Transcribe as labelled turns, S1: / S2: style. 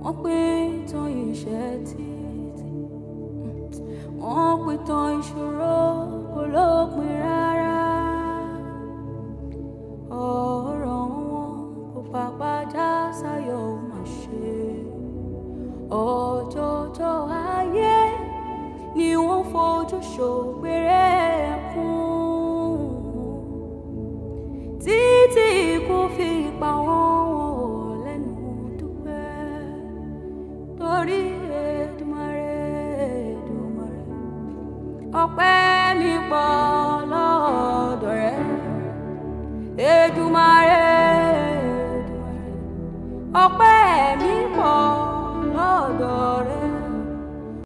S1: wọ́n pín tán ìṣẹ́ títí wọ́n pín tán ìṣòro kò lópin rárá ọ̀rọ̀ wọn kò pàpà já sáyọ̀ ó mà ṣe ọjọ́jọ́ ayé ni wọ́n fojú ṣògbére ẹkún títí ikú fi pa wọ́n wọn ò lẹ́nu dúpẹ́ torí Èdùmàrè Èdùmàrè ọpẹ́ mi pọ̀ lọ́dọ̀ rẹ Èdùmàrè Èdùmàrè ọpẹ́